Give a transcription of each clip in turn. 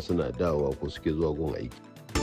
jama'a suna dawowa ko suke zuwa gun aiki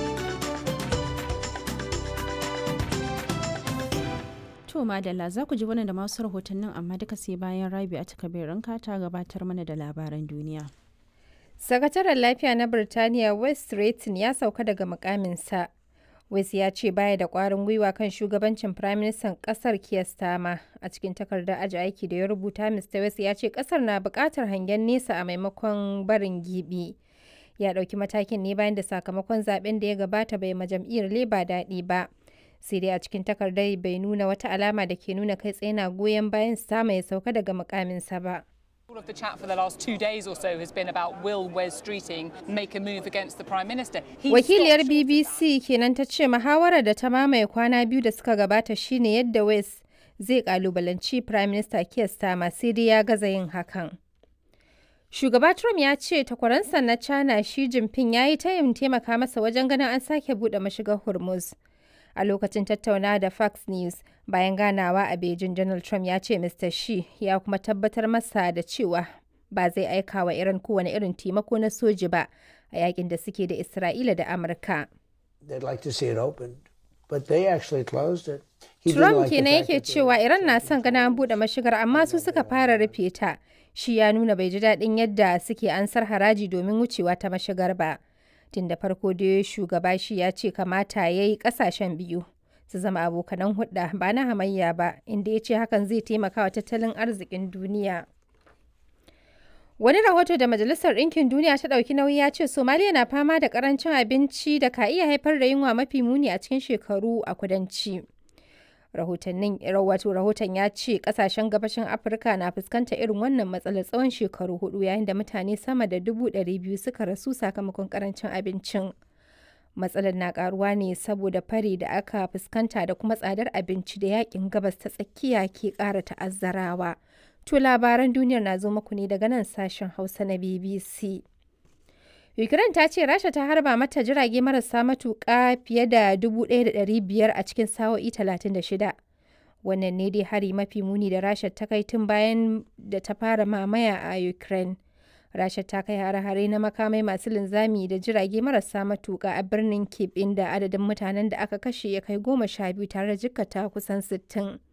To Madalla za ku ji wannan da masu rahotannin amma duka sai bayan Rabi a takabirin ta gabatar mana da labaran duniya. Sakataren lafiya na Birtaniya West Stratton ya sauka daga mukaminsa. West ya ce baya da ƙwarin gwiwa kan shugabancin Firaministan ƙasar Keir Starmer. A cikin takardar aji aiki da ya rubuta, Mr. West ya ce ƙasar na buƙatar hangen nesa a maimakon barin gibi. Ya ɗauki matakin ne bayan da sakamakon zaben da ya gabata bai ma jam'iyyar Labour daɗi ba. Sai dai a cikin takardar bai nuna wata alama da ke nuna kai tsaye na goyon bayan Starmer ya sauka daga mukaminsa ba. All of the chat for the last two days or so has been about will Wes Streeting make a move against the Prime Minister. He Wakiliyar stopped- BBC kenan ta ce muhawarar da ta mamaye kwana biyu da suka gabata shine yadda West zai kalubalanci Prime Minister Keir Starmer sai dai ya gaza yin hakan. Shugaba Trump ya ce takwaransa na China Xi Jinping ya yi tayin taimaka masa wajen ganin an sake buɗe mashigar Hormuz. A lokacin tattaunawa da Fox News bayan ganawa a Beijing, Donald Trump ya ce Mr. Xi ya kuma tabbatar masa da cewa ba zai aika wa Iran kowane irin taimako na soji ba a yakin da suke da Isra'ila da Amurka. They'd like to see it opened, but they actually closed it. He didn't Trump like the kenan fact yake that they- cewa Iran na son gana an buɗe mashigar amma su suka fara rufe ta. Shi ya nuna bai ji daɗin yadda suke ansar haraji domin wucewa ta mashigar ba. Tun da farko dai shugaba shi ya ce kamata ya yi ƙasashen biyu su zama abokanan hudda ba na hamayya ba inda ya ce hakan zai taimaka wa tattalin arzikin duniya. Wani rahoto da Majalisar Ɗinkin Duniya ta ɗauki nauyi ya ce Somaliya na fama da ƙarancin abinci da ka iya haifar da yunwa mafi muni a cikin shekaru a kudanci. Rahotannin wato rahoton ya ce ƙasashen gabashin Afirka na fuskantar irin wannan matsalar tsawon shekaru hudu yayin da mutane sama da dubu ɗari biyu suka rasu sakamakon ƙarancin abincin. Matsalar na ƙaruwa ne saboda fari da aka fuskanta da kuma tsadar abinci da yakin gabas ta tsakiya ke ƙara ta'azzarawa. To labaran duniyar na zo muku ne daga nan sashen Hausa na BBC. Ukraine ta ce Rasha ta harba mata jirage marasa matuƙa fiye da 1,500 a cikin sa'o'i 36. Wannan ne dai hari mafi muni da Rasha ta kai tun bayan da ta fara mamaya a Ukraine. Rasha ta kai hare-hare na makamai masu linzami da jirage marasa matuƙa a birnin Kyiv inda adadin mutanen da aka kashe ya kai goma sha biyu tare da jikkata kusan sittin.